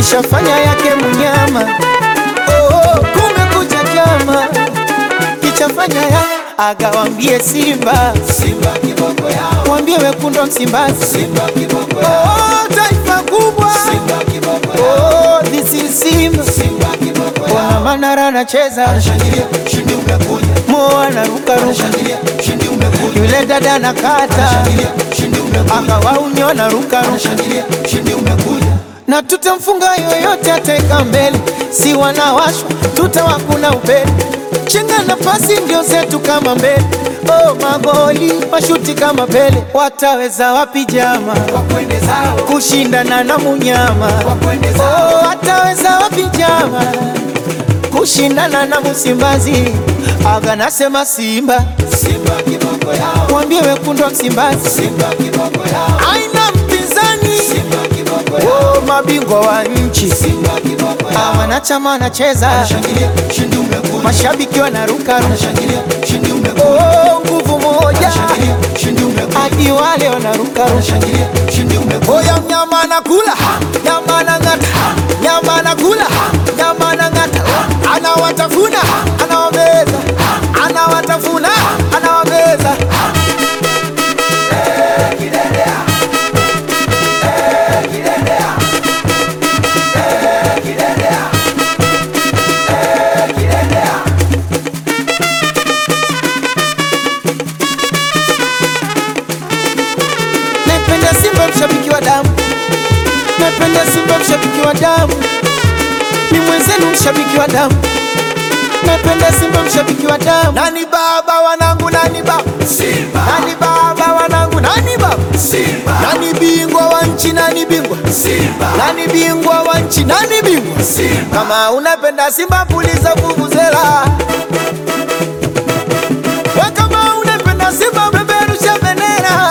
kishafanya yake munyama. Oh, kumekucha chama kichafanya ya agawambie Simba, Simba kiboko yao, wambie wekundu wa Msimbazi, Simba kiboko yao, oh, taifa kubwa Simba kiboko yao, oh, this is Simba. Simba kiboko Wana yao. Manara anacheza, Anashangilia, ushindi umekuja. Mo anarukaruka, Anashangilia, ushindi umekuja. yule dada anakata, Anashangilia, ushindi umekuja. akawaunyo anarukaruka Anashangilia, ushindi umekuja. na tutamfunga yoyote ataweka mbele, si wanawashwa tutawakuna upele, chenga na pasi ndio zetu kama mbele. Oh, magoli mashuti kama Pele, wataweza wapi jama Wakwende zao, kushindana na munyama? wakwende zao, Oh, wataweza wapi jama kushindana na Msimbazi? Aga nasema Simba, Simba kiboko yao, mwambie wekundu wa Msimbazi Simba kiboko yao, aina mpinzani. Simba kiboko yao, Oh, mabingwa wa nchi Simba kiboko Ah, yao. wanachama wanacheza, Anashangilia, ushindi umekuja. mashabiki wanaruka, Anashangilia, ushindi umekuja. oh, nguvu moja Anashangilia, ushindi umekuja. hadi wale wanaruka. Anashangilia, ushindi umekuja. Oya, mnyama anakula, nyama anang'ata, nyama anakula, nyama anang'ata, anawatafuna, anawameza, anawatafuna, anawameza. Napenda Simba mshabiki wa damu, napenda Simba mshabiki wa damu, ni mwenzenu mshabiki wa damu, napenda Simba mshabiki wa damu. Nani baba wanangu, nani baba, Simba, nani baba wanangu, nani baba, Simba, nani bingwa wa nchi, nani bingwa, Simba, nani bingwa wa nchi, nani bingwa. Simba. Kama unapenda Simba puliza vuvuzela, we kama unapenda Simba peperusha bendera.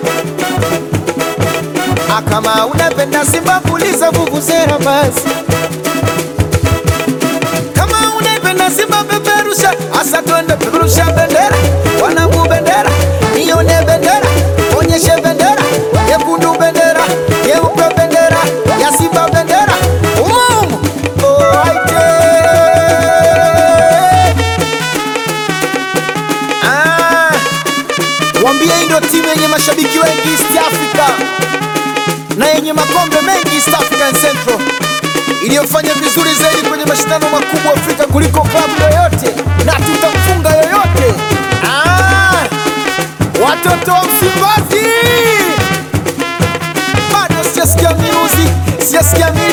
Ah, kama unapenda Simba puliza vuvuzela basi. Kama unapenda Simba peperusha, asa twende peperusha bendera, wanangu bendera, nione bendera, onyeshe bendera, nyekundu bendera, nyeupe bendera, ya Simba bendera, umumu oh, aite. Ah, wambie hii ndio timu yenye mashabiki wengi East Africa na yenye makombe mengi East African Central iliyofanya vizuri zaidi kwenye mashindano makubwa Afrika kuliko klabu yoyote na tutamfunga yoyote. Ah, watoto wa Msimbazi, bado sijasikia miruzi, sijasikia miruzi.